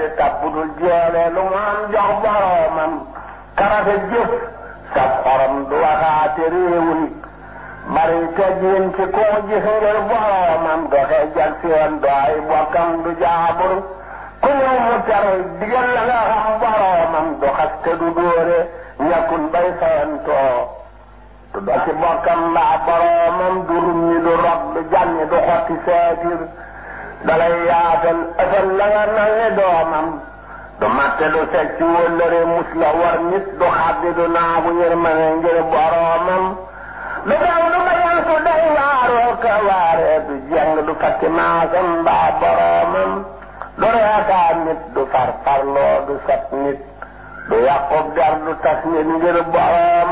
di tab budul jeele lu mu am jox boroomam karafe jëf sab xorom du waxaate réewul bari teggin ci koo gis ngir boroomam doxe jag seen do ay bokkam du jaabur ku ñëw mu tere digal la nga xam boroomam du xaste du dóore ñàkkul bay fayantoo du do ci bokkam mbaa boroomam du rumñi du rob du jànni du xotti seetir dalay yaatal ëfal la nga nangi doomam du matte du seg ci wëllëre mus la war nit du xaddi du naagu yërmane ngir boroomam du daw du bayan su day waaroo ka waaree du jeng du fakki maasam mbaa boroomam du reekaa nit du farfarloo du sat nit du yàqub der du tas nit ngir boroomam